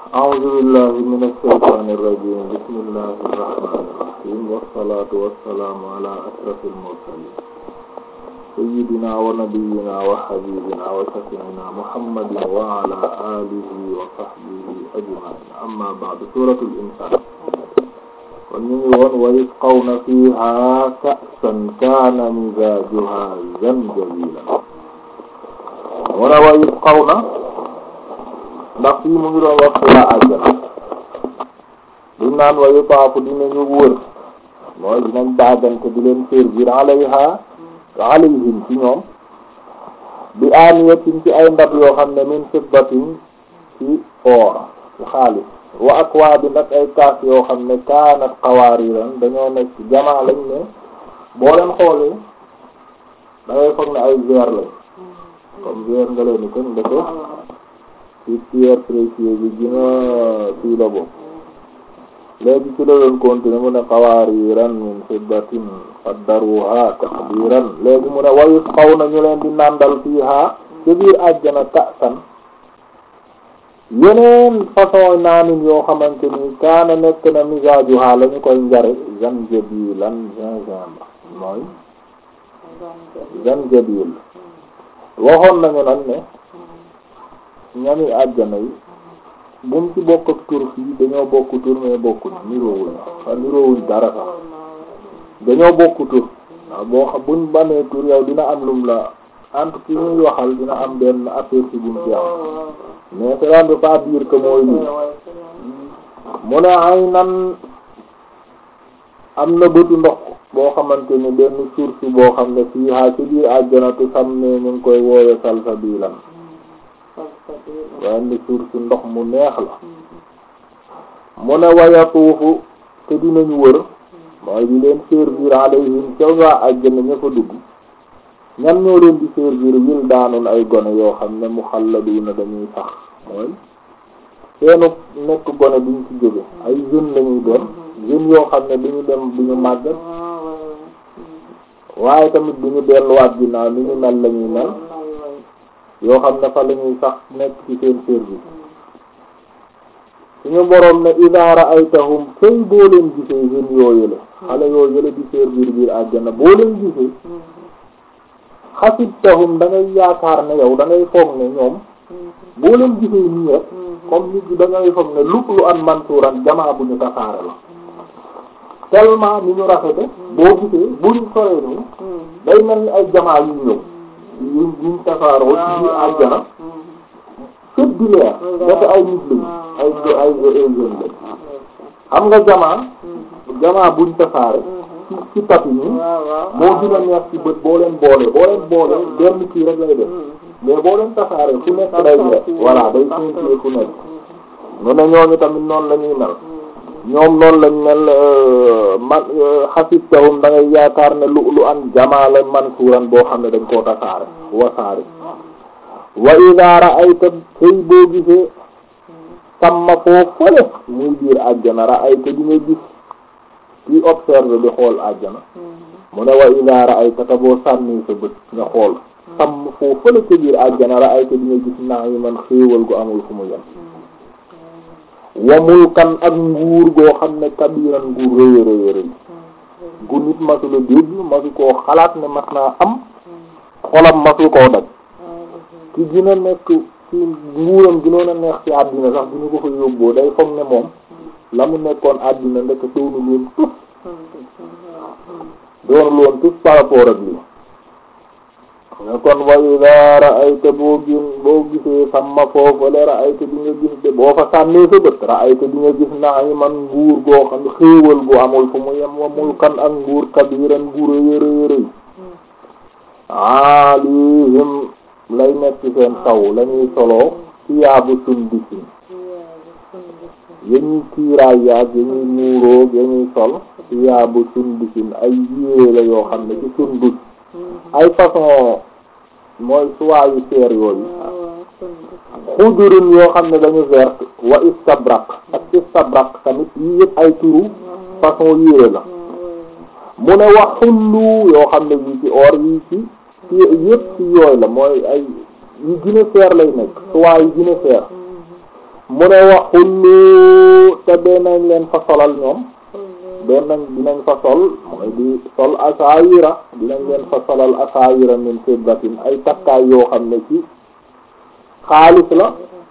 أعوذ بالله من الشيطان الرجيم بسم الله الرحمن الرحيم والصلاة والسلام على أشرف المرسلين سيدنا ونبينا وحبيبنا وشفيعنا محمد وعلى آله وصحبه أجمعين أما بعد سورة الإنسان kon ñu ngi woon wa yusqawna fiha ka'san kaana mizaajuha zanjabiila wala wa yusqawna ndax fii mu ngi doon wax waa àjjana duñ naan wa yutaafu dinañu wër mooy dinañ baagante di leen servir alayha alayhim ci ñoom bi aaniyatin ci ay ndab yoo xam ne min fiddatin ci or ci xaalis wa akwaabin ak ay kaas yoo xam ne kaanat qawaariran dañoo nekk jamaa lañ ne boo leen xoolee da ngay foog ne ay verre lañ comme verre nga leen ni kon ndeke ci pierre précieuse bi gina fii la bokk léegi ci la doon continuer mu ne qawaariran min fiddatin qaddaruha taqdiran léegi mu ne wayus xaw na ñu leen di nàndal fiiha ci biir àjjana ka'san yeneen façon naanin yoo xamante ni kaana nekk na misaajuha la ñu koy njare zanjabilan gingembre mooy zanjabil waxoon nañu nag ne ñami àjjana yi bum ci bokk ak tur fii dañoo bokk tur mais bokkuñ niroowuñ xa niroowuñ dara sax dañoo bokk tur waaw boo xam buñ banee tur yow dina am lum la entre ki ñuy waxal dina am benn aperçu bu mu ci am mais cela ne veut pas dire que mooy lii mu ne ay nan am na bëtu ndox boo xamante ni benn source boo xam ne fii haa ci biir àjjanatu sam ne ñu ngi koy woowe salsabilan benn source ndox mu neex la mu ne wayatuufu te dinañu wër mooy di leen servir alayhim ca waa àjjana ña fa dugg ñan ñoo leen di servir wil daanun ay gone yoo xam ne muxalladuna dañuy sax mooy seenu nekk gone duñ ci jóge ay jeunes lañuy doon jeunes yoo xam ne duñu dem duñu màggat waaye tamit duñu delluwaat ginnaaw ni ñu mel lañuy mel yoo xam ne fa lañuy sax nekk ci seen service suñu boroom ne idaa ra'aytahum kay boo leen gisee jeunes yooyu la xale yooyu yële di servir biir àjjana boo leen gisee xasibtahum da ngay yaakaar ne yow da ngay foog ne ñoom boo leen gisee nii rek comme nit da ngay foog ne lu lu an mansuuran jamaa bu ñu tasaare la tellement ni ñu rafete boo gisee buñ soree nii day mel ni ay jamaa yu ñëw yuñ yuñ tasaaroo ci biir àjjana fépp di leer dafa ay nit lañu ay ay ay jeunes lañ xam nga jamaa jamaa buñ tasaare ci ci tapi nii moo gën a neex ci bët boo leen boole boo leen boole benn kii rek lay def mais boo leen tasaare fu nekk day leer voilà day sentir fu nekk ñu ne ñooñu tamit noonu la ñuy mel ñoom noonu lañ mel man xasibtahum da ngay yaakaar ne lu lu an jamaala mansuuran boo xam ne dañ koo tasaare wasaare wa idaa ra'ayta sëy boo gisee samma foo fële muy biir àjjana ra'ayta di nga gis kii observe bi xool àjjana mu ne wa idaa ra'ayta ta boo sànni sa bët nga xool sàmm foo fële ca biir àjjana ra'ayta di nga gis naa yi man xéewal gu amul fu mu yem wa mulkan ak nguur goo xam ne kabiran gu rëy rëy rëy gu nit masula dégg masu koo xalaat ne mas naa am xolam masu koo daj ki gina nekk ci nguuram ginoon a neex ci àddina sax dina ko fa yóbboo day foog ne moom la mu nekkoon àddina ndekk doonu loon tus doonu loon tus par rapport ak lii ne kon wa idaa ra'ayta boo gin boo gisee samma foofale ra'ayta di nga gis de boo fa sànnee sa bët ra'ayta di nga gis na'iman nguur goo xam ne xéewal gu amul fu mu yem wa mulkan ak nguur kabiran gu rëy rëy rëy alihim lay nekk seen kaw lañuy soloo siyaabu sundusin yañuy kiiraay yaag yañuy muuroog yañuy sol siyaabu sundusin ay yére la yoo xam ne ci sundus ay façon mooy suwaayu seer yooyu xudurin yoo xam ne dañu vert wa istabrak ak istabrak tamit yi yëpp ay turu façon yére la mu ne wax xullu yoo xam ne yi ci or yi ci ci yëpp ci yooyu la mooy ay yu gën a seer lay nekk suwaay yu gën a seer mu ne wax xullu te dinañ leen fa solal ñoom dinañ dinañ fa sol mooy di sol asaawira dinañ leen fa solal asaawira min fiddatin ay takkaay yoo xam ne ci xaalis la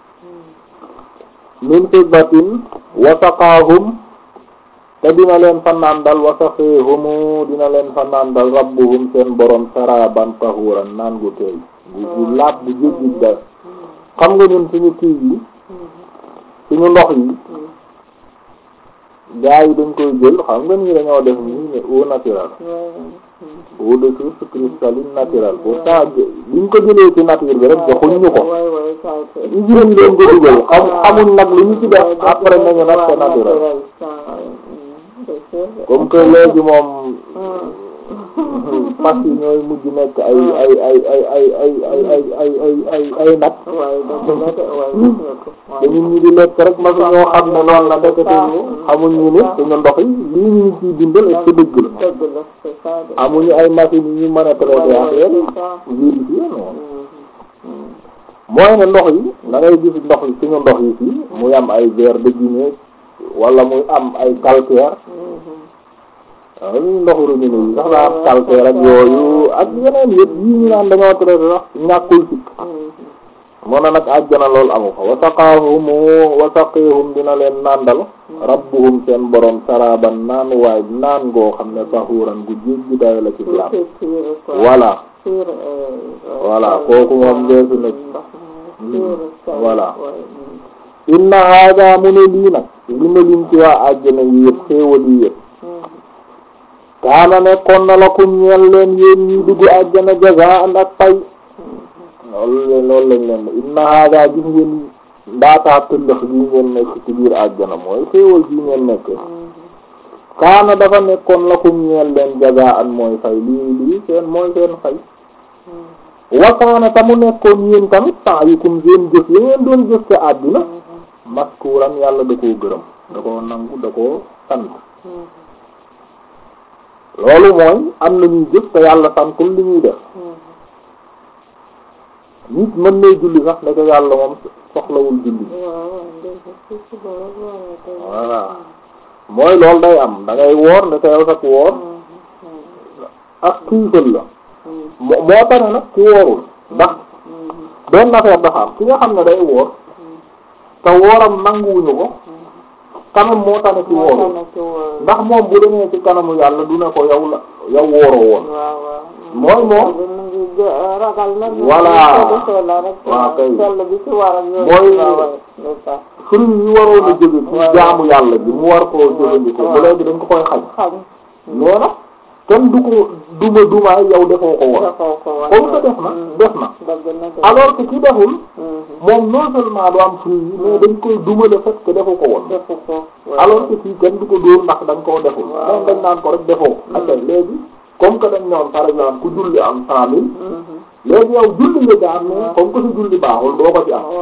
min fiddatin wa saqaahum te dina leen fa nàndal wa saqeehumu dina leen fa nàndal rabbuhum seen borom saraban tahuran naan gu teey gu gu laab bu jéggi da xam nga ñun suñu kii yi suñu ndox yi gaa yi dañ koy jël xam nga nii dañoo def nii ne eau naturelle eau de source cristalline naturelle pourtant biñ ko jëlee ci nature bi rek joxuñ ñu ko ñu jëleen leen ko dugal xam xamuñ nag lu ñu ci def après nañu nag c'est naturel comme que léegi moom fas yi ñooy mujj nekk ay ay ay ay ay ay ay ay ay ay ay ay nag te nit ñi di lekk rek ma ñoo xam ne noonu la ndekete ñu xamuñ ñu ne suñu ndox yi lii ñu ciy dundal est ce que dëgg la amuñu ay machines yu ñu mën a traiter affaire vérifier noonu mooy ne ndox yi da ngay gis ndox yi suñu ndox yi fii muy am ay verre de Guinée wala muy am ay calcaire waaw ñu ndoxu robinet yi sax daa am calcaire ak yooyu ak yeneen yëpp yii ñu naan dañoo traité sax ñàkkul sikk moo na nag àjjana loolu amu fa wasaqaahum wasaqihum dina leen nàndal rabbuhum seen borom saraban naan waay naan ngoo xam ne tahuran gu jéggi day la ci biir voilà voilà kooku moom leesu na voilà inna hada mu ne lii nag li ma lim ci waa àjjana yi yëpp xéewal yi yëpp kaana nekkoon na lakum ñeel leen yéen ñi dugg àjjana jazaan ak pay loolu leen loolu lañ leen inna hada gis ngeen ndaataa tëllëx gi ngeen nekk ci biir àjjana mooy xéewal gi ngeen nekk kaana dafa nekkoon lakum ñeel leen jazaan mooy fay lii lii seen mooy seen fay wakaana ta mu nekkoon yéen tamit sa'yukum seen jëf yi ngeen doon jëf ca àddina maskuuran yàlla da koo gërëm da koo nangu da koo sant loolu mooy am na ñuy jëf te yàlla santul li ñuy def nit mën nay julli sax ne ko yàlla moom soxlawul julli voilà mooy loolu day am da ngay woor ne ko yow sax woor ak xiifal la moo moo tax nag ci woorul ndax benn affaire dafa am ki nga xam ne day woor te wooram nanguwuñu ko kanam moo tax ne ci woorul ndax moom bu demee ci kanamu yàlla du ne ko yow la yow wooroo woon mooy moom voilà waaw kay mooy fruit yi waroon a jóge ci jaamu yàlla bi mu war koo jëfandikoo ba léegi dañ ko koy xañ mais nag kenn du ko duma dumaay yow defoo ko woon comme que def na def na alors que ki deful moom non seulement du am fruit yi mais dañ koy duma le fait que defu ko woon alors que fii kenn du ko dóor ndax dañ koo deful moom dañ naan ko rek defoo ak léegi comme que dañ ñoom par exemple ku julli am cent mille léegi yow julli nga daan mais comme que sa julli baaxul doo ko ci am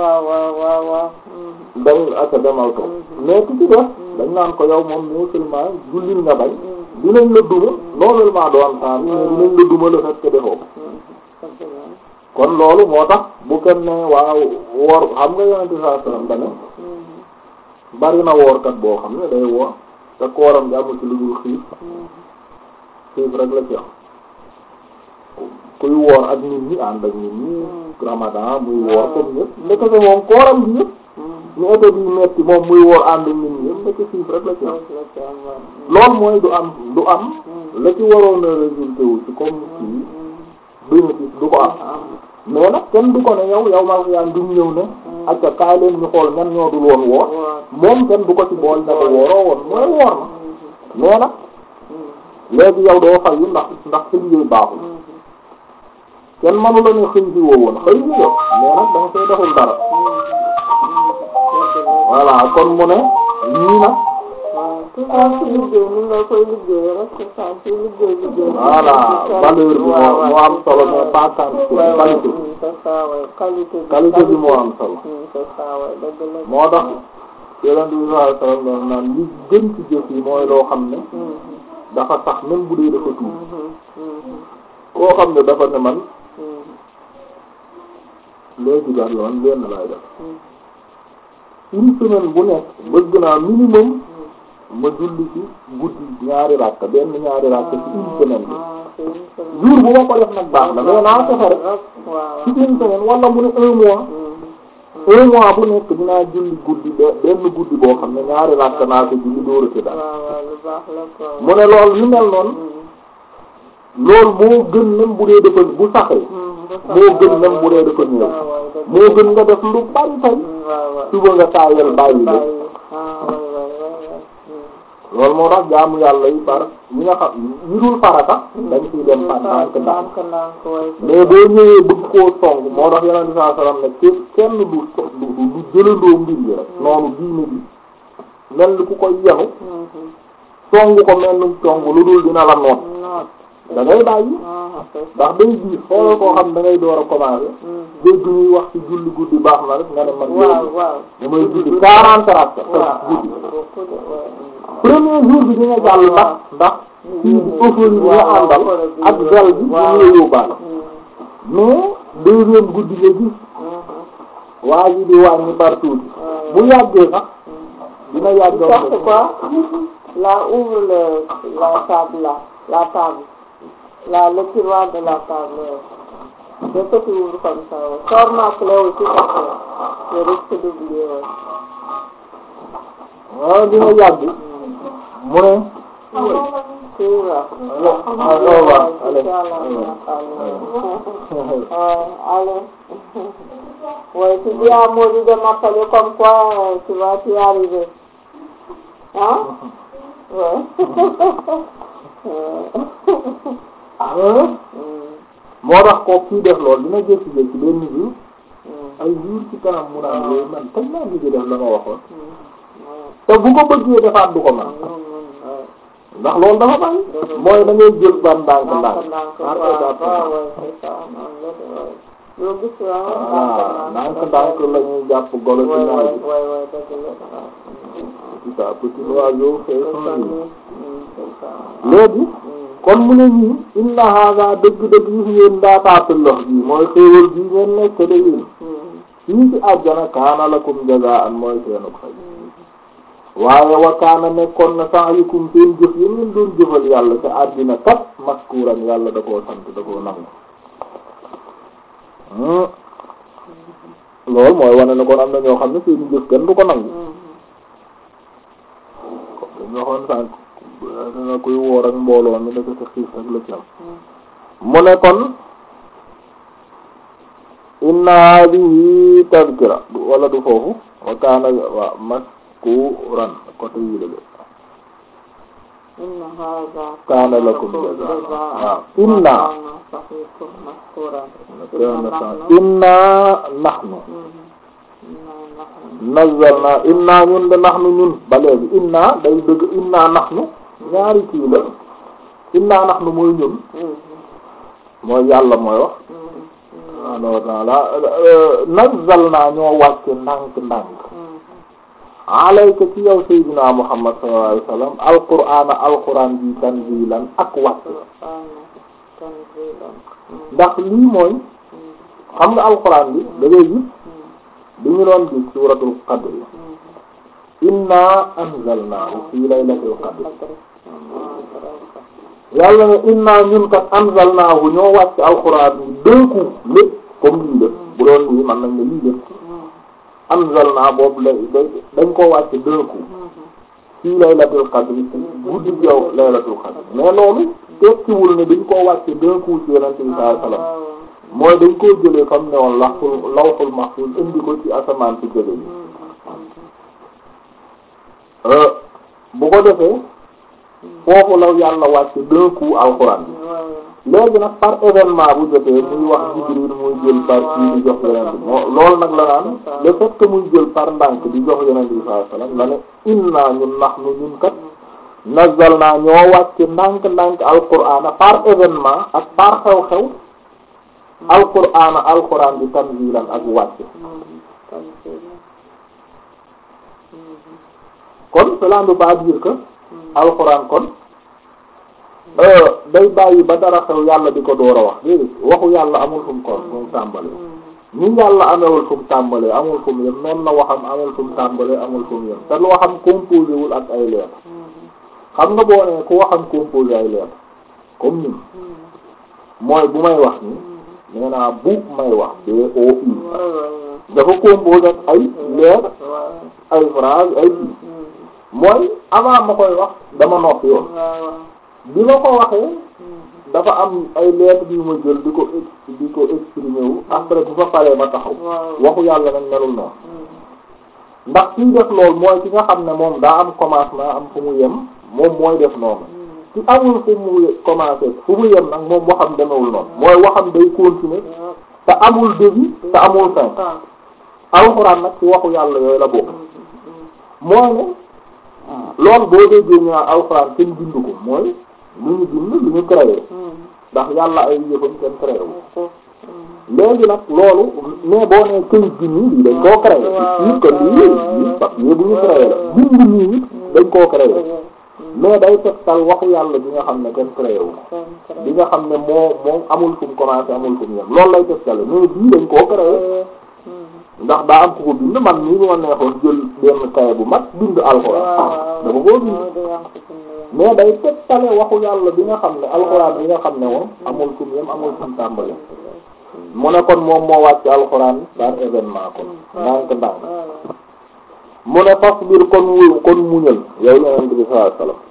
dañ aka demal ko mais ki ci def dañ naan ko yow moom non seulement jullil nga bañ dinañ la duma non seulement doo am cent mille mais dinañ la duma le fait que defoo kon loolu moo tax bu kenn ne waaw woor xam nga yonente saa sallam dane bari na woorkat boo xam ne day woor te kooram gi amul ci lu dul xiif xiif rek la ci am kuy woor ak nit ñi ànd ak nit ñi ramadan muy woor comme ñëpp ndekete moom kooram gi yëpp ñu été bi metti moom muy woor ànd ak nit ñi yëpp ndeke xiif rek la ci am loolu mooy du am du am la ci waroon a résulté wu ci comme kii bénéfice du ko am mais nag kenn du ko ne yow yow maa yaa ngi ñëw ne acca kaay leen ñu xool ñan ñoo dul woon woor moom kenn du ko ci bool ne ko wooroo woon mooy woor na mais nag léegi yow doo fayu ndax ndax sa liggéey baaxul kenn mënu la ne xëy si woo woon xëy si yow mais nag da nga koy deful dara voilà kon mu ne ñii nag voilà valeur bi moo moo am solo mais pas quantité qualité qualité bi moo am solo moo tax yonent bi sallallahu alayhi wasallam doon naan li gën ci jëf yi mooy loo xam ne dafa tax même bu dee dafa tuuti koo xam ne dafa ne man léegi daal yoon benn laay def une semaine bu nekk bëgg naa minimum ma julli ci guddi ñaari rakka benn ñaari rakka ci une semaine bi jour bu ma ko def nag baax na mais naa fexe rek ci une semaine wala mu ne un mois un mois bu nekk dinaa julli guddi be- benn guddi boo xam ne ñaari rakka naa ko julli dóora ci daal mu ne loolu yu mel noonu loolu moo gën même bu dee dafa bu saxee moo gën même bu dee dafa ñëw moo gën nga def lu bari tey suba nga taayal bàyyi de loolu moo tax jaamu yàlla yi par ñi nga xam ñi dul farata dañ ciy dem par ndànk ndànk mais boo ñëwee bëgg koo song moo tax yeneen saa salaam ne kenn kenn du so- du du jëlandoo mbir yi rek noonu diine bi mel ni ku koy yenu song ko mel ni song lu dul dina la noot da ngay bàyyi ndax day diis xoolal koo xam da ngay door a commencer dégg ñuy wax ci julli guddi baax na rek nga ne man léegi damay julli quarante rakka guddi premier jour bi dina jàll ndax ndax kii bi euphorie bi nga àndal ak gel bi ñu ngi yóbbaale mais deuxième guddi nga gis waa ji di wàññi partout bu yàggee sax dina yàgg cherche quoi là ouvre le la table là la table là le tiroir de la table dès que tu ouvres comme ça ouais. sors ma clé aussi parce que je risque d'oublier ouais. waaw dina yàgg mu ne tu vois ah loolu waaw allez allez ouais tu dis à Maudit de m'appeler comme quoi euh, tu vas y arriver hein ouais moo tax ko kii def lool dina jékki-jékki benn jour ay jour ci kanam mu naan yooyu man kañ laa ngi def la ma waxoon te bu ko bëggee defaat du ko man ndax loolu dafa bari mooy da ngay jël ban ndànk ndànk par étape yoo gis voilà ndànk ndànk la ñuy jàpp golo ci naaj bi petit à petit l'oiseau fait son nid léegi kon mu ne ñii inna hada dëgg-dëgg gis ngeen daataatul lox bi mooy xéewal bi ngeen nekk da yéen fii ci àjjana kaana lakum jazaan mooy seenu fay waaye wa kaana nekkoon na sa'yukum seen jëf yi ngeen doon jëfal yàlla ca àddina kat maskuuran yàlla da koo sant da koo nangu loolu mooy wane ne kon am na ñoo xam ne seen jëf kenn du ko nangu comme dañu waxoon sànq danga koy woor ak mbooloo mi dafa sa xiif rek la ci am mu ne kon inna hadihi tazkira wala du foofu wa kaana wa maskuran côté yi la inna hada kaana lakum jazaa waaw inna sahikum maskuran inna nahnu nazzalna inna ñun de nahnu ñun ba léegi inna day dëgg inna nahnu ñaari kii la inna nahnu mooy ñun mooy yàlla mooy wax subhaanahu wa ta'ala nazzalna ñoo wàcce ndànk ndànk alayka ci yow sayyidina muhammad sallallahu alayhi wasallam alqur'ana alqur'an bi tanzilan ak wàcc ndax lii mooy xam nga alqur'an bi da ngay gis bi ñu doon gis suuratul qadr inna anzalnaahu fii laylatil qadr yàlla ne inna ñun kat anzalnaahu ñoo wàcc alxuraan bi d'un coup lépp comme lii lépp bu doon lii man nañ ne lii lépp anzalnaa boobu la dañ koo wàcc d'un coup fii laylatil qadr guddi yow laylatul qadr mais loolu tekkiwul ne dañ koo wàcc d'un coup ci yonent bi sallallahu alayhi wasallam mooy dañ koo jëlee comme ne woon lawhul lawhul mahfuz indi ko ci asamaan si jële yi bu ko defee foofu la yàlla wàcc d'un coup alxuraan léegi nag par événement bu jotee muy wax Jibril muy jël par kii di jox yonent bi moo loolu nag la naan le fait que muy jël par ndànk di jox yonent bi sallallahu alayhi wasallam la ne inna ñun nahnu ñun kat nazzalna ñoo wàcc ndànk ndànk alxuraan par événement ak par xew-xew alquran alquran bi tanzilan ak wàcc kon cela ne veut pas dire que alquran kon day bàyyi ba dara xew yàlla di ko door a wax déedéet waxu yàlla amul fu mu ko fu mu tàmbali ni yàlla amewul fu mu tàmbalee amul fu mu yem noonu la waxam amul fu mu tàmbalee amul fu mu yem te lu waxam composé wul ak ay leer xam nga boo nee ku waxam composé ay leer comme ñun mooy bu may wax ni nee naa bu may wax B O U dafa composé ak ay leer ay phrase ay mooy avant ma koy wax dama noppi yoon bi ma ko waxee dafa am ay lettres yu ma jël di ko di ko exprimer wu après bu ma paree ma taxaw waxu yàlla nag melul noonu ndax kiy def loolu mooy ki nga xam ne moom daa am commencement am fu mu yem moom mooy def noonu ci amul fu mu commencé fu mu yem nag moom waxam demewul noonu mooy waxam day continuer te amul début te amul fin alxuraan nag ci waxu yàlla yooyu la bokk mooy ne loolu boo déggee ñu naan alxuraan kenn bind ko mooy lu ñu bind lu ñu créé ndax yàlla ay yëfam kenn créé wu léegi nag loolu mais boo nee këyit bi nii lii dañ koo créé nit ko lii lii papier bu ñu créé la bind nii dañ koo créé mais day tegtal waxu yàlla bi nga xam ne kenn créé wu bi nga xam ne moo moom amul fu mu commencé amul fu mu yem loolu lay tegtale mais bii dañ koo créé ndax daa am ku ko bind man nii ma neexoon jël benn kaye bu mag bind alxuraan dafa koo bind mais day tegtale waxu yàlla bi nga xam ne alxuraan bi nga xam ne moom amul fu mu yem amul fu mu tàmbale mu ne kon moom moo wàcc alxuraan par événement kon ndànk ndànk mu ne fas biir kon wu kon muñal yow yonent bi sallallahu alayhi wasallam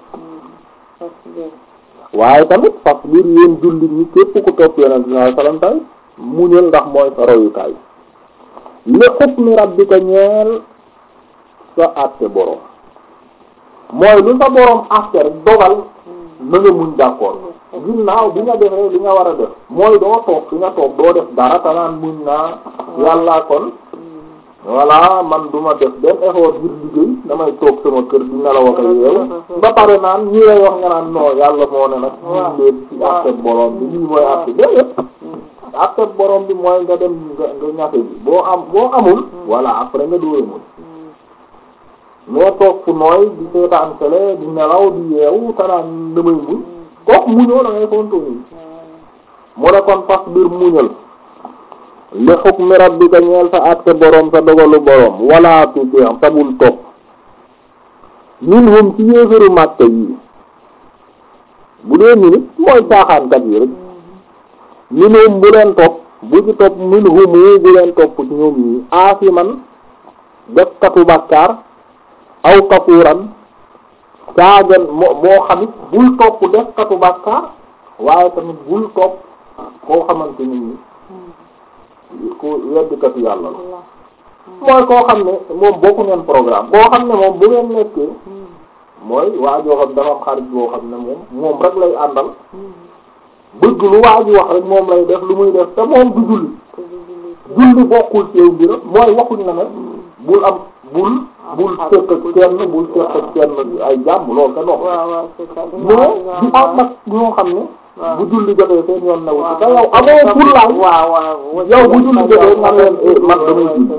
waaye tamit fas biir yéen jullit ñi képp ku topp yonent bi sallallahu alayhi wasallam tay muñal ndax mooy sa royukaay li hukmi rabbika ñeel sa àtte boroom mooy lu sa boroom àtte rek dogal na nga muñ d'accord ginnaaw bi nga defee li nga war a def mooy doo toog fi nga toog doo def dara te naan muñ naa yàlla kon voilà man duma def benn effort ngir liggéey damay toog sama kër di nelaw ak yeewu ba pare naan ñi lay wax nga naan non yàlla moo ne nag muñ leen ci àtte boroom bi lii mooy àtte déedéet àtte boroom bi mooy nga dem nga nga ñafe bi boo am boo amul voilà après nga dóora muñ mais toog fu nooy di seetaan télé di nelaw di yeewu tanaan damay muñ kooku muñoo da ngay fonto nii mu ne kon fas biir muñal li hukmi rabbika ñeel sa àtte boroom sa dogalu boroom wala tuuti tabul topp minhum ci yéefaru màtte yi bu dee minit mooy caaxaankat yi rek minhum bu leen topp bu ci topp minhum bu leen topp ci ñoom ñii aasiman def katu bàkkaar aw kafuuran caagan moo moo xamit bul topp def katu bàkkaar waaye tamit bul topp koo xamante nit ñi ku weddikatu yàlla la mooy koo xam ne moom bokku ngeen programme koo xam ne moom bu ngeen nekkee mooy waa joo xam dafa am xarit boo xam ne moom moom rek lay àndal bëgg lu waa ji wax rek moom lay def lu muy def te moom du julli julli bokkul ci yow mbiram mooy waxuñ na ne bul am bul bul fekk ak kenn bul fekk ak kenn ay jàmm loolu te dox mais di am nag ñoo xam ne bu julli jotee seen yoon na wuti te yow amoo fullaay yow bu julli jotee nga leen man damay julli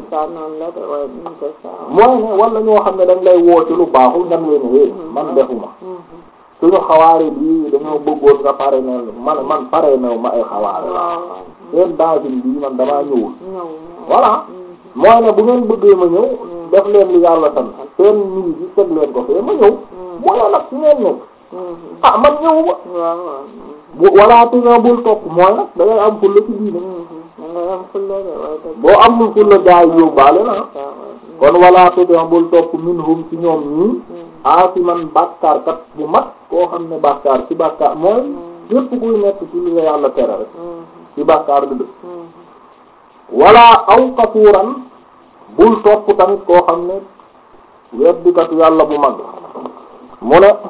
mooy ne wala ñoo xam ne dañ lay woo ci lu baaxul nga leen é man defuma suñu xawaare bii dañoo bëggoon nga pare ne man man pare new ma ay xawaare la seen dasin bii man damaa ñëwul voilà mooy ne bu ngeen bëggee ma ñëw def leen li yàlla sant seen mii bi teg leen ko fee ma ñëw mooy nag su ngeen nekk ah man ñëw ba bu walla tu nga bul topp mooy nag da ngay am fulla ci diine boo amul fulla gaa yi yóbbaale na kon walla tu nga bul topp minhum ci ñoom ñii aasiman bàkkaar kat bu mat koo xam ne bàkkaar ci bàkkaar mooy yépp kuy nekk ci li nga yàlla tere rek ci bàkkaar du dëkk walla aw kafuuran bul topp tamit koo xam ne weddikatu yàlla bu mag mu ne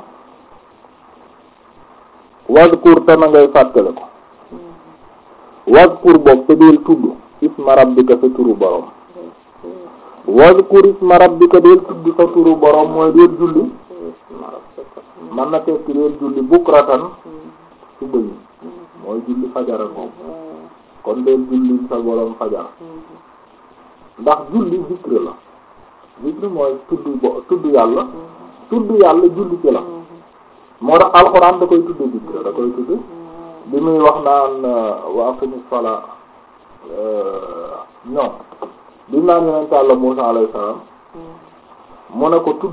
wazkur te na ngay fàttale ko wazkur boog te deel tudd isma rabbika sa turu borom wazkur isma rabbika deel tudd sa turu borom mooy deel julli man na tekki deel julli bukratan suba yi mooy julli fajara moom kon deel julli sa borom fajar ndax julli zikr la zikr mooy tudd bo tudd yàlla tudd yàlla julli ci la moo tax alxuraan da koy tudd zikr da koy tudd bi muy wax naan wa aqimis salaa ñoom bi naan yonent Yàlla Muusaa alayhi salaam mu ne ko tudd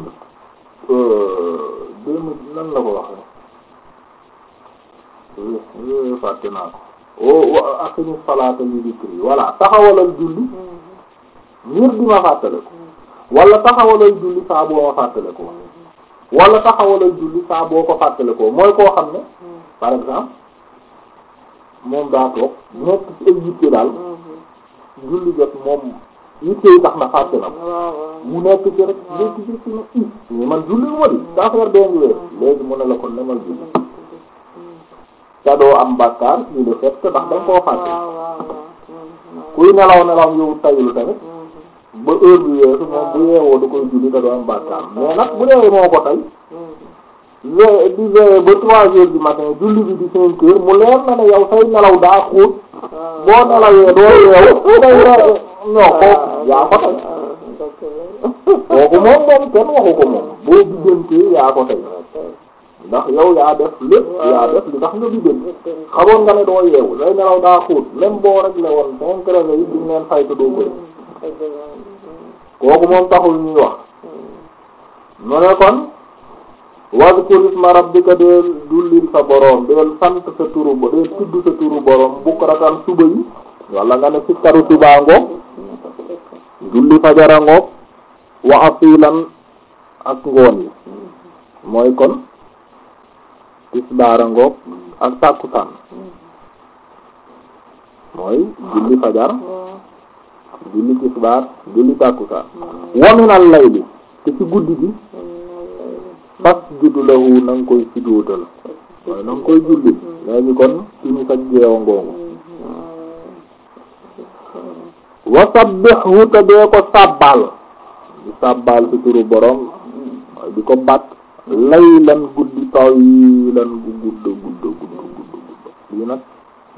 démb nan la ko waxee fàtte naa ko o aqimi salaata li dikri voilà taxawalal julli ngir di ma fàttale ko wala taxawalal julli saa boo ma fàttale ko wala taxawalal julli saa boo ko fàttale ko mooy koo xam ne par exemple moom daa toog nekk ci ay yitte daal julli jot moom yitte yi tax na fàtte na ko mu nekk ci rek léegi ci ne i mais man julli wu ma di daa affaire bee ngi weer léegi mu ne la kon nemal julli te doo am bàkkaar ci le fait que ndax danga koo fàtte kuy nelaw nelaw yow tayul tamit ba heure bi weesu moom bu yeewoo da koy julli te doo am bàkkaar mais nag bu dee moo ko tay ve di veillé ba trois heures du matin julli bi di cinq heures mu leer na ne yow say nelaw daa xóot boo nelawee doo yeewu day re non kooku yaa ko tay kooku moom moom kenn waxu ko moom boo biddantee yaa ko tay ndax yow yaa def lépp yaa def li tax nga biddante xamoon nga ne doo yeewu say nelaw daa xóot même boo rek la woon cinq réveils yi duñ leen fay te doo koy kooku moom taxul ñuy wax mu ne kon wadkur isma rabbika deel dullil sa boroom deel sant sa turu bo deel tudd sa turu boroom bukratan suba yi walla nga ne sikkaru subaa ngoog julli fajara ngoog wa asilan ak ngoon yi mooy kon tisbaara ngoog ak tàkkusaan mooy julli fajar julli tisbaar julli tàkkusaan wa minal layli te ci guddi gi fasjudu lahu na nga koy sujjóotal mooy na nga koy julli léegi kon timis ak jeewa ngoongu wa sabbihhu te dee ko sàbbaal di sàbbaal ci turu borom mooy di ko bat laylan guddi tawilan gu gudd gudd gudd gudd lii nag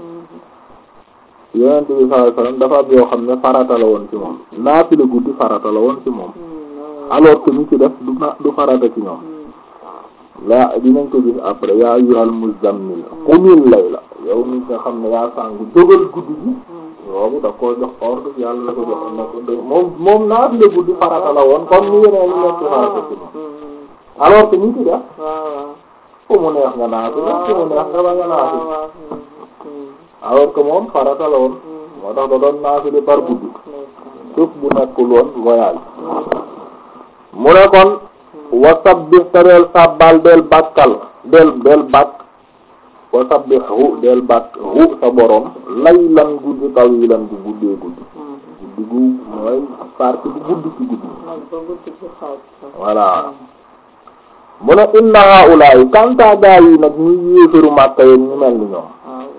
yonent bi sallallahu alayhi wasallam dafa am yoo xam ne farata la woon ci moom naafila guddi farata la woon ci moom alors que ñu ci def du na du farata ci ñoom la dinañ ko gis après yaa ayyuhal muzammil qumil layla yow mi nga xam ne yaa sàngu jógal guddi gi boobu da koo jox ordre yàlla la ko jox na ko de moom moom naafila guddi farata la woon comme ni yeneen ñu nekk farata ci moom alors que ñu ci def fu mu neex nga naafila fu mu neex nga bañ a naafila alors que moom farata la woon moo tax da doon naafila par guddi suuf bu nekkul woon voyage mu ne kon wa sabbih te del sàbbal del bàkkal del del bàkk wa sabbihu del bàkk hu sa borom laylan guddi tawilan gu guddee guddi guddi gu mooy partie bu guddi ci guddi voilà mu ne inna haulaay kanta gaa yi nag ñuy yéefaru Makka yeen ñu mel ni ñoom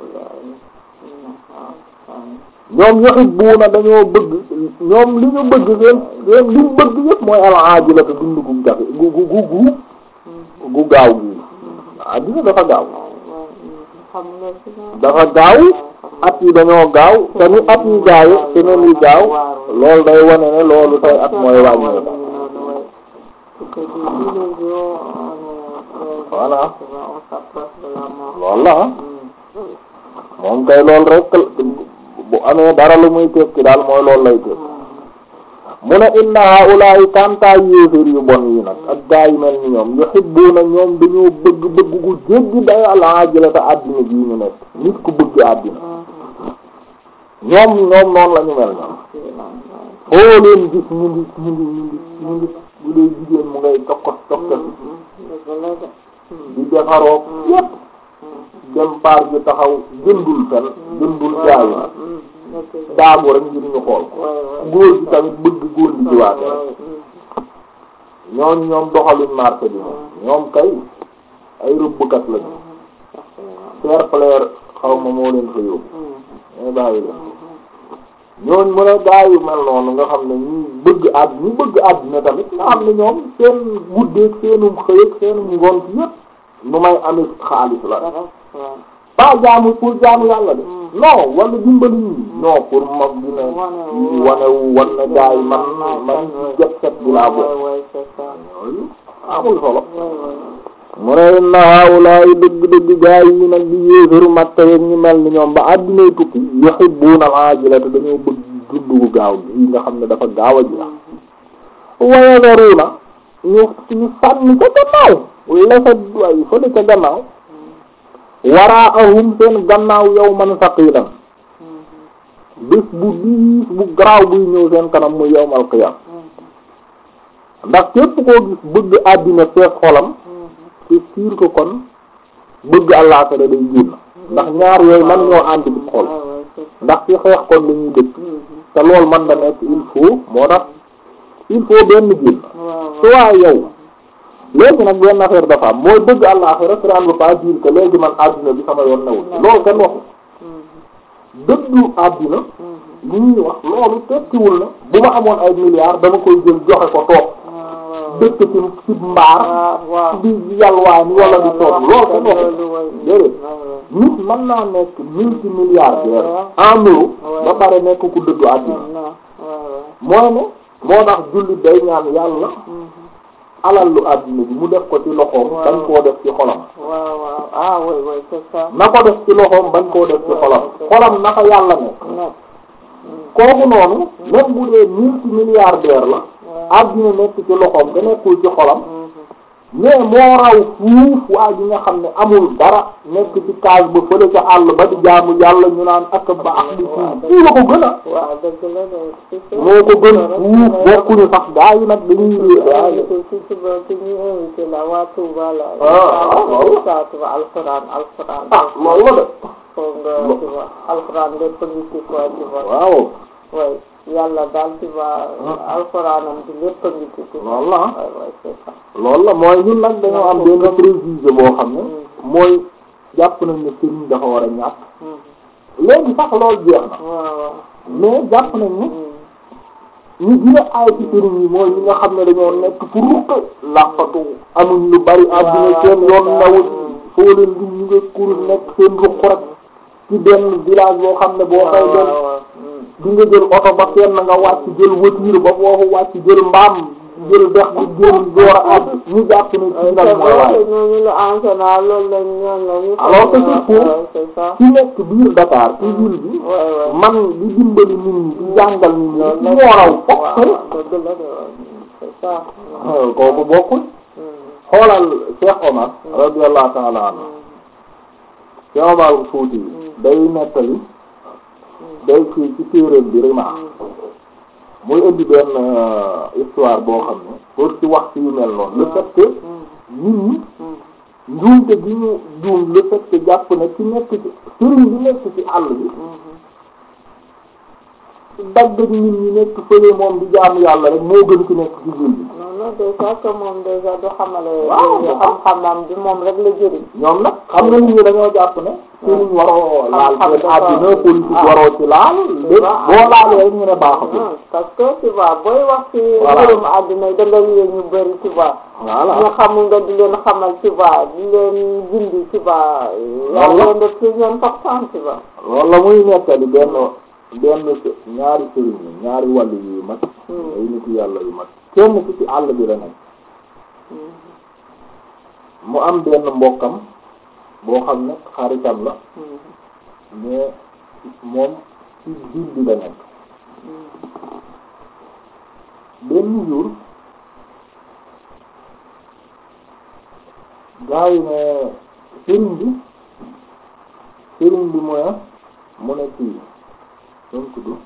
ñoom yuhibbuuna dañoo bëgg ñoom li ñu bëgg seen seen li ñu bëgg yëpp mooy al-aajila te dund gu jafe gu gu gu gu gu gaaw gi àddina dafa gaaw dafa gaaw at yi dañoo gaaw te ni at yi gaaw semaine yi gaaw loolu day wane ne loolu say at mooy wàññeeku voilà loolu la moom kay loolu rek bu amee dara lu muy tekki daal mooy loolu lay tekki mu ne inna haulaay kanta yéeféer yu bon yi nag ak gaa yi mel ni ñoom yuhibbuna ñoom dañoo bëgg bëgg gu jéggi day al-ajila te àddina bii ñu nekk nit ku bëgg àddina ñoom ñoom noonu la ñu mel ñoom foo leen gis ñu ngi ñu ngi ñu ngi ñu ngi bu dee jigéen mu ngay tokkos tokkos di defaroo yépp dem paar ji taxaw jëndul fen jëndul jaayu na daagu rek ngir ñu xool ko góor gi tamit bëgg góor gi jiwaate rek ñooñ ñoom doxaluñ marché bi moom ñoom kay ay rëbbkat lañu fair play xaw ma moo leen fa yóbbu mais bàyyi leen ñooñ mën a gaa yu mel noonu nga xam ne ñu bëgg àdd ñu bëgg àddina tamit nga xam ne ñoom seen guddeeg seenum xëyëg seenum ngont yépp nu may amee xaalis la pas jaamu pour jaamu yàlla de non wala dimbali ñi non pour mag bi ne wanewu wan ne gaa yi man man jet set bi laa bokk amul solo mu ne inna haulaay dëgg-dëgg gaa yi nag di yéefaru Makka yeeg ñu mel ni ñoom ba àddinay tukki yuhibbuna al-ajila te dañoo bëgg dund gu gaaw gi nga xam ne dafa gaaw a jeex wayadaruuna ñu ñu sànni ca gannaaw lefet way fële ca gannaaw waraa ahum seen gannaaw yawman saqilan bés bu diis bu garaaw buy ñëw seen kanam muy yawmal qiyam ndax képp koo gis bëgg àddina fees xolam c'est sûr que kon bëgg àllaaxira day génn ndax ñaar yooyu man ñoo ànd ci xol ndax ci xeex kon la ñuy dëkk te loolu man da nekk il faut moo tax il faut benn génn soit yow léegi nag benn affaire dafa am mooy bëgg àllaaxira cela ne veut pas dire que léegi man àddina bi sama yoon newul loolu kenn waxu dëddu àddina li ñuy wax loolu tekkiwul na bu ma amoon ay milliards dama koy jël joxe ko toog dëkk ci ci mbaar di yalwaani wala di toog loolu kenn waxu déedéet nit mën naa nekk multimilliardaire en euro ba pare nekk ku dëddu àddina mooy ne moo tax jullit day ñaan yàlla alal lu àddina bi mu def ko ci loxoom bañ koo def ci xolam waaw waaw ah oui oui c'est ça na ko def ci loxoom bañ koo def ci xolam xolam naka yàlla nekk nekk kooku noonu même bu dee multimilliardaire la àddina nekk ci loxoom te nekkul ci xolam mais moo raw fuuf waa ji nga xam ne amul dara nekk ci case ba fële ca àll ba di jaamu yàlla ñu naan ak baax di fuuf fii la ko gën a waaw dëgg la de moo ko gën fuuf bokkuñu sax gaa yi nag dañuy réer gaa yi ci ci ba ci ñu invité la waa Touba la ah waaw saa tuba alxuraan alxuraan ah loolu la de foog nga tu vois alxuraan lépp ngi ci quoi tu vois waaw way yàlla daal tu vois alxuraanam bi lépp ngi ci tu vois loolu la ah way way c'est ça loolu la mooy ñun nag dañoo am benn préjugé boo xam ne mooy jàpp nañ ne sëriñ dafa war a ñàkk léegi sax loolu jeex na waaw waaw mais jàpp nañ ne ñu gën a aay ci sëriñ yi mooy ñi nga xam ne dañoo nekk fu ruq làqatu amuñ lu bari àddina seen yoon newul foo leen di ñu nga kurus nekk seen ruq rek ci benn village boo xam ne boo fay dem di nga jël oto ba kenn nga wàcc jël voiture ba foofu wàcc jël mbaam jël dex bi jël door a àgg ñu jàpp ne ci nag mooy waaye ñooñu la en général loolu lañ ñoom la ñu alors que c'est faux. Ouais, c'est ça ci nekk biir Dakar ci ville bi ouais ouais man di dimbali nit ñi di jàngal nit ñi ci moo raw fokk waaw dëgg la de c'est ça kooku bokkul xoolal Cheikh Omar radiyallahu ta'ala anhu Cheikh Omar Fouti day nettali day ci ci téeréem bi rima muy indi benn histoire boo xam ne pour ci wax ci yu mel noonu le fait que nit ñi njuumte gi ñu juum le fait que jàpp ne ci nekk ci sëriñ bi nekk ci àll bi dagg nit ñi nekk fële moom di jaamu yàlla rek moo gën ci nekk ci ville bi non non déjà que moom déjà du xamale Waaw. xam-xamam bi moom rek la jëriñ ñoom nag xam nga nit ñi dañoo jàpp ne sëriñ waroo laal Xam-xam seen dafa- àddina politique ah. waroo ci laal lépp Ah. boo laalee rek ñu ne baaxatul non parce que tu vois booy wax ci Voilà. mbirum àddina da nga yee ñu bëri tu vois voilà ñu xamul nga di leen xamal tu vois di leen gindi tu vois yaa Voilà. leen def plus important tu vois loolu la muy nettali benn benn së- ñaari sëriñ yi ñaari wàll yu mag Hmm. ay nit yàlla yu mag kenn ku ci àll bi la nekk mu am benn mbokkam boo xam ne xaritam la mais moom ci ville bi la nekk benn jour gaa yi ne sëriñ bi sëriñ bi mu ne mu ne kii nu mu tudd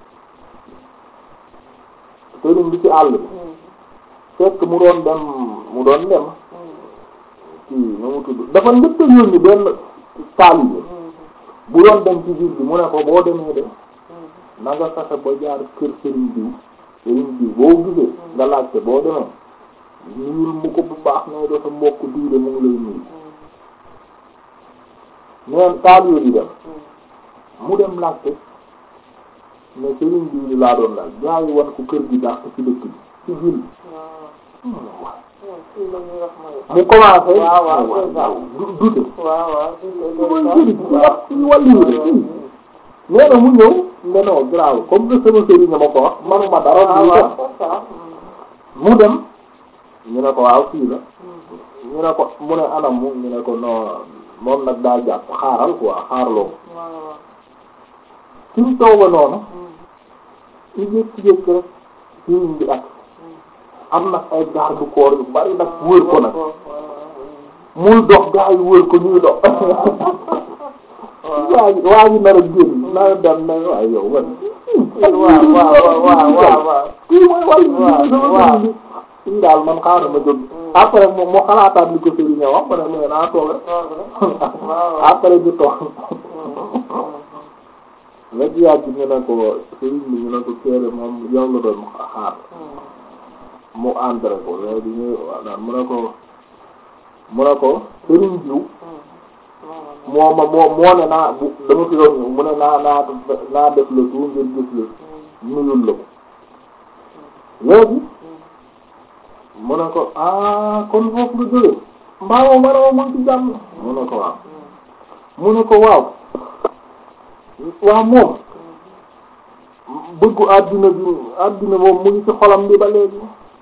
sëriñ bi ci àll bi fekk mu doon dem mu doon dem kii nu mu tudd dafa njëkk a yónni benn taalibe bu doon dem ci ville bi mu ne ko boo demee de na nga fexe ba jaar kër sëriñ diw sëriñ diw boo gisee nga laajte boo demee nuyul mu ko bu baax ne dafa mbokk diw de mu ngi lay nuyu neen taalibe di dem mu dem laajte mais sëriñ diw li laa doon laaj gaa yi wan ko kër gi dàq ci dëkk bi ci ville bi fii la ñuy wax mooy mu commencé waaw waaw c'est ça. du dute waaw waaw mooy sëriñ ci wax ci wàllu de fii nee na mu ñëw ne non grave comme que sama sëriñ nga ma ko wax manuma dara waaw du waaw def c'est ça mu dem ñu ne ko waaw fii la ñu ne ko mu ne anam mu ñu ne ko non moom nag daa jàpp xaaral quoi xaarloo waaw suñ tooga noonu ñu jékki-jékki rek sëriñ bi ak am nag ay garde corps yu bari nag wër ko nag muy dox gaa yi wër ko ñuy dox waa ji waa ji nar a génn nar a dem na waaye yow man waaw waaw waaw waaw waaw kii mooy wàll bi waaw waaw bi kii daal man xaaral ma jóg après mu mu xalaataat li ko sëriñ wax ma ne mais naa toog rek après du toog la ci yàgg ñu ne ko sëriñ bi ñu ne ko keere moom yow la doon xaar mu entré ko léegi ñu daan mu ne ko mu ne ko sëriñ jiw moo ma moo moo ne naa bu dama fi doon ñëw mu ne naa naa naa def le tout ngir gis la nuyul la ko léegi mu ne ko ah kon foofu nga jóge mbaa moom ma ne ma mu ngi ci jàmm mu ne ko waaw mu ne ko waaw waaw moom bëggu àddina bi àddina moom mu ngi ci xolam bi ba léegi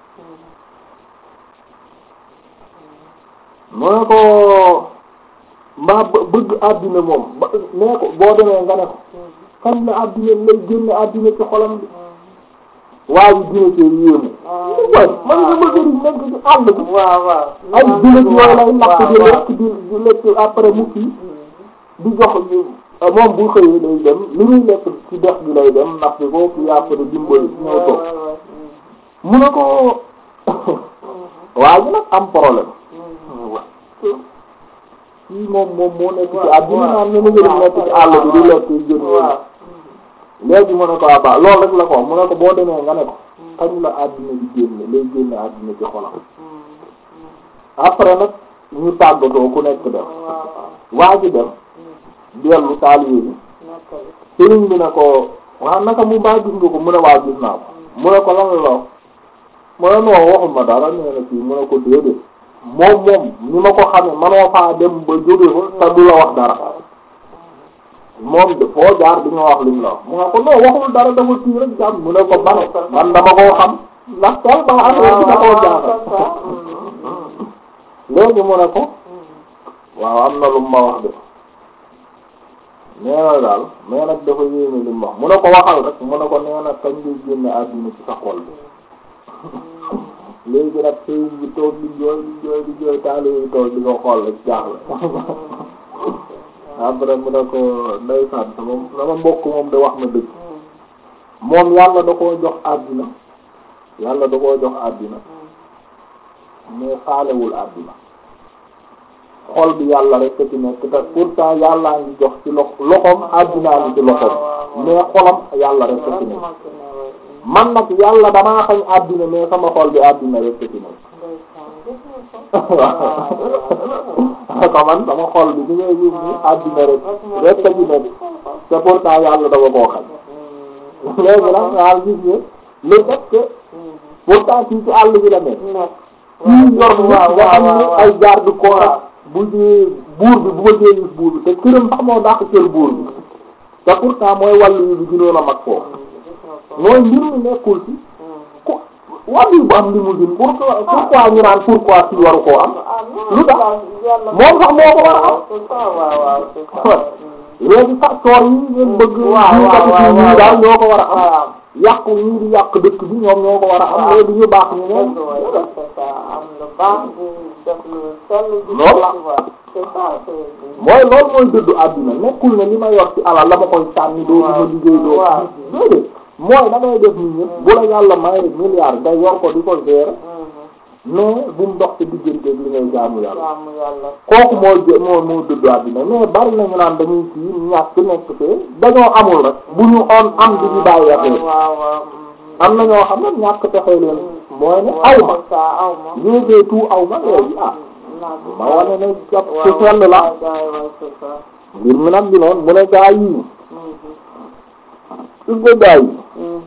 mu ne ko mbaa bë- bëgg àddina moom ba nee ko boo demee nga ne ko kañ la àddina lay génne àddina ci xolam bi waa ji dina cee yéemu way man nga bëgg di nekk ci àll bi waaw waaw ay jullit yooyu lay lakk di lekk di di lekk après mu kii di jox moom bu xëyee day dem li muy lekk ci dex gi lay dem ndax bi ko kii après dimbali ñëw toog mu ne ko waa ji nag am problème kii moom moom moo nekk ci àddina naan ne na ngeen nekk ci àll bi di lekk jën waaw léegi mu ne ko abba loolu rek la ko mu ne ko boo demee nga ne ko kañ la àddina di génne lay génne àddina ci xolam après nag ñu tàggatoo ku nekk dem waa ji dem dellu taalibe bi sëriñ bi ne ko waa naka mu baa gis nga ko mu ne waa gis naa ko mu ne ko lan la wax mu ne non waxuma dara nee na fii mu ne ko déedéet moom moom ni ma ko xamee manoo faa dem ba jóge fa te du la wax dara moom de foo jaar di nga wax lim la wax mu ne ko non waxul dara dafa kii rek jàmm mu ne ko man man dama koo xam ndax tellement affaire bi da koo jaaxal léegi mu ne ko waaw am na lu ma wax de nee na daal mais nag dafa yéeme li mu wax mu ne ko waxal rek mu ne ko nee na kañ ngay génne àdduna ci sa xol bi léegi nag sëriñ bi toog di jooy di jooy di jooy taali yi toog di ko xool rek jaaxle après mu ne ko ndeysaan sama sama mbokk moom de wax na dëgg moom yàlla da koo jox àddina yàlla da koo jox àddina mais faalewul àddina xol bi yàlla rek ci nekk te pourtant yàllaa ngi jox ci lox loxoom àddinaa ngi ci loxoom mais xolam yàlla rek ci nekk man nag yàlla damaa xañ àddina mais sama xol bi àddina rek ci nekk waaw ko man sama xol bi ni ngay gis ni àddina rek rek ci nekk te pourtant yàlla dafa koo xañ léegi nag daal gis nga le fait que pourtant kii ci àll bi la nekk kii yor nit nga xam ne ay garde corps bu dee buur bi bu ma dee gis buur bi te këram sax moo dàq kër buur bi te pourtant mooy wàllu yu bi gënoon a mag foofu mooy mbir mi nekkul ci ku wàllu bu am limousine pourquoi pourquoi ñu naan pourquoi ci waru koo am lu tax moom sax moo ko war a am léegi facteur yi ngeen bëgg ñu kati ci ñii daal ñoo ko war a am yàqu ñii di yàq dëkk bi ñoom ñoo ko war a am léegi ñu baax ñu ñoom mooy loolu mooy dëddu àddina nekkul ne li ma yor ci alal la ma koy sànni doo ma liggéey doo déedéet mooy da ngay def nit ñi bu la yàlla may milliard nga yor ko di ko gérer mais bu mu dox ci digganteeg li ngay jaamu yàlla kooku moo jë moo moo dëddu àddina mais bari nañu naan dañuy kii ñàkk nekk fee dañoo amul rek bu ñu on am di ñu bàyyi affaire am na ñoo xam ne ñàkk pexe leen mooy ne aw ma ñu fee tout aw ma léegi ah ma wane ne jàpp ci sell la ngir mi nag bi noonu mu ne gaa yi su ko gaa yi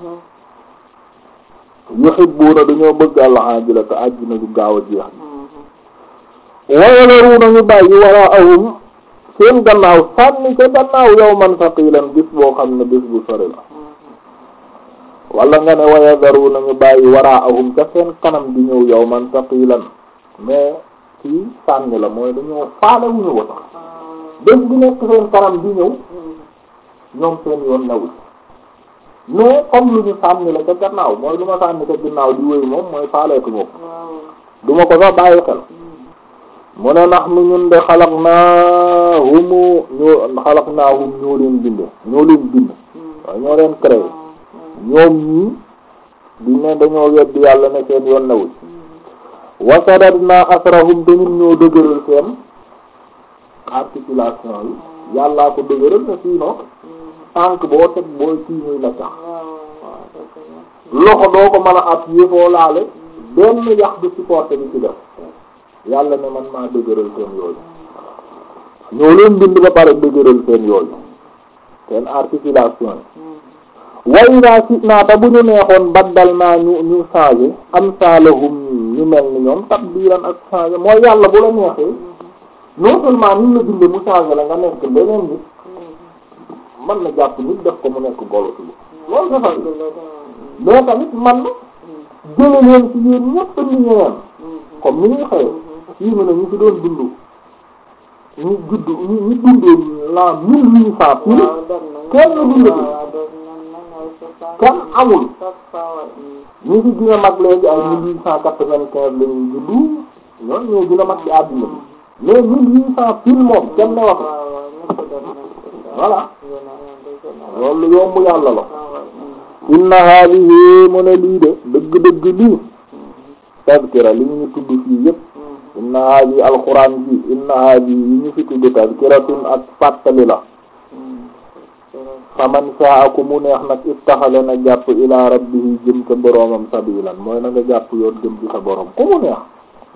yuhibbuuna dañoo bëgg al-aajila te àjjina du gaaw a jeex wa yadharuuna ñu bàyyi waraa'ahum seen gannaaw sànni ca gannaaw yawman saqiilan bis boo xam ne bis bu sori la wala nga ne wa yadharuuna ñu bàyyi waraa'ahum ca seen kanam di ñëw yawman saqiilan mais kii sànni la mooy dañoo faale wu ñu ko sax bés bi nekk seen kanam di ñëw ñoom seen yoon newul mais comme lu ñu sànni la ca gannaaw mooy lu ma sànni ca ginnaaw di wéy moom mooy faaleetu moom du ma ko sax bàyyi xel mu ne ndax nu ñun de xalaq naa humu ñoo xalaq naa hum ñoo leen binde ñoo leen bind waaw ñoo leen créé ñoom ñii di ne dañoo weddi yàlla ne seen yoon newul wasadadna asrahum te ñun ñoo dëgëral seen articulation yi yàllaa ko dëgëral ne sinon tànk boo teg boo kii muy la tax loxo doo ko mën a appuyer foo laale benn yax du supporté bi ci def yàlla ne man maa dëgëral seen yooyu ñoo leen bind ba pare dëgëral seen yooyu seen articulation yi way naa si naata bu ñu neexoon baddal naa ñu ñu changé am saalahum ñu mel ni ñoom tabdilan ak changé mooy yàlla bu la neexee non seulement ni la binde mu changé la nga nekk leneen nit mën na jàpp nit def ko mu nekk golo ci loolu dafa mais tamit man jële leen ci yéen ñëpp ni ñeen comme ni ñuy xëye fii mu ne ñu fi doon dund ñu judd ñu ñu dundoon la mille huit cent pile kenn dundatu kenn amul ñu fi gën a mag léegi ay mille huit cent quatre-vingt-quinze la ñuy juddu ñoon ñoo gën a mag ci àdduna bi mais mille huit cent pile moom kenn ne wax voilà loolu yomb yàlla la inna hadihi mu ne lii de dëgg-dëgg lii tazkira li ñu tudd fii yépp inna hadihi alquran bi inna hadihi yi ñu fi tudd tazkiratun ak fàttali la faman saa ku mu neex nag ittaxale na jàpp ila rabbihi jëm ca boroomam sabilan mooy na nga jàpp yoon jëm ci sa boroom ku mu neex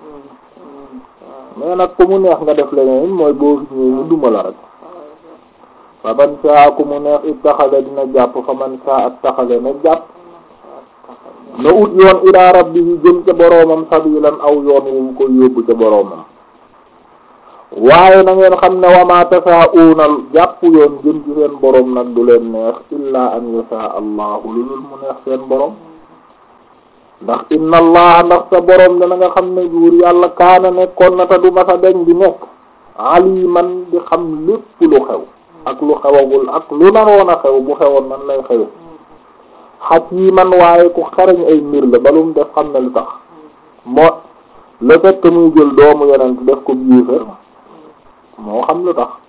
mais nag ku mu neex nga def leneen mooy boo fi ñëwee ñu duma la rek fa man saa ku mu neex ittaxale dina jàpp fa man saa attaxale na jàpp na ut yoon ila rabbihi jëm ca boroomam sabilan aw yoon wu mu koy yóbbu ca boroomam waaye na ngeen xam ne wama tasaauna jàpp yoon jëm ci seen boroom nag du leen neex illa an yasha allahu lu dul mu neex seen boroom ndax inna allah ndax sa boroom dana nga xam ne buur yàlla kaana nekkoon na ta du masa deñ di nekk aliman di xam lépp lu xew ak lu xewagul ak lu naroon a xew bu xewoon nan lay xew hakiman waaye ku xarañ ay mbir la balum def xam ne lu tax moo le fait que muy jël doomu yonent def ko biifar moo xam lu tax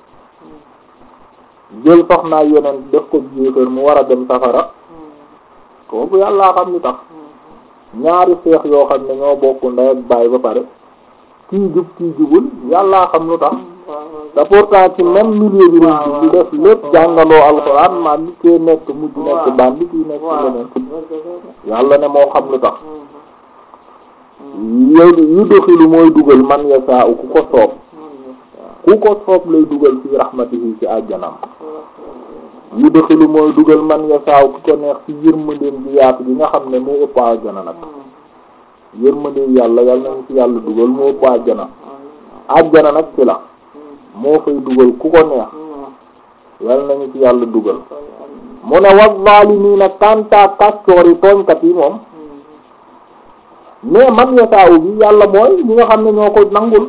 jël soxnaa yonent def ko biifar mu war a dem safara kooku yàllaa xam lu tax ñaari seex yoo xam ne ñoo bokk ndey ak baay ba pare kii jub kii jubul yàllaa xam lu tax te pourtant ci même milieu bi lañ ci di def lépp jàngaloo alxuraan maa ngi koy nekk mujj nekk bandi kii nekk leneen yàlla ne moo xam lu tax yow yu doxilu mooy dugal man yasaa ku ko soob ku ko soob lay dugal fi rahmatihi ci àjjanam yu doxilu mooy dugal man yasaa ku ko neex ci yërmandeem bi yaatu bi nga xam ne moo ëpp àjjana nag yërmandeem yàlla yàlla nañ ci yàlla dugal moo ëpp àjjana àjjana nag ci la moo fay dugal ku ko neex yàlla nañu ci yàlla dugal mu ne wa zaalimiina kanta kàccoor yi tooñkat yi moom mais man yasaawu bi yàlla mooy ñi nga xam ne ñoo ko nangul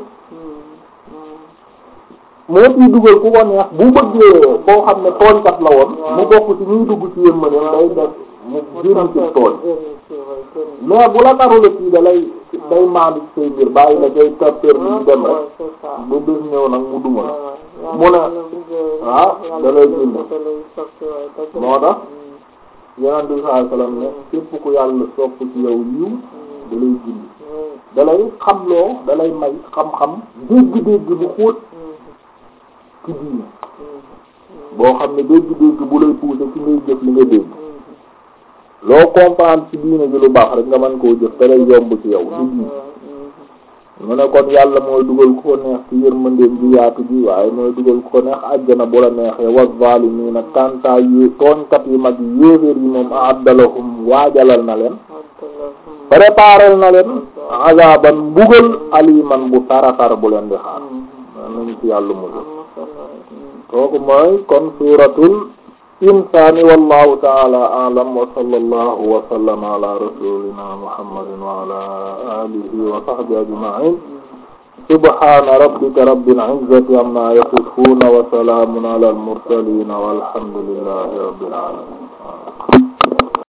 moo ciy dugal ku ko neex bu bëggee koo xam ne tooñkat la woon mu bokk ci ñuy dugg ci yërmandeem day def mu génn ci tooñ mais bu la narula kii da lay day maandu ci say mbir bàyyi la day tapeur bi dem rek bu bés ñëw nag mu duma la mu ne waaw da lay bind moo tax yonent bi sallallahu alayhi wasallam ne képp ku yàlla sopp ci yow yiw da lay bind da lay xamloo da lay may xam-xam dégg-dégg bu xóot ci diine boo xam ne dégg-dégg bu lay pousser ci ngay jëf li nga dégg loo comprendre ci diine bi lu baax rek nga mën koo jëf te lay yomb ci yow du diine mu ne kon yàlla mooy dugal ku ko neex ci yërmandeem bi yaatu bi waaye mooy dugal ku ko neex àjjana bu la neexee wa zaalimiina kantaa yi tooñkat yi mag yi yéeféer yi moom a'addalahum waajalal na leen préparel na leen azaban mbugal aliman bu taratar bu leen di xaar man nañu ci yàlla musul kooku mooy kon suuratul insaani wallahu taala a'lam wa sallallahu wa sallama ala rasulina muhammadin wa ala alihi wa sahbihi ajma'in subhana rabbika rabbil izzati amma yasifun wa salamun ala al mursalin walhamdulillahi rabbil alamin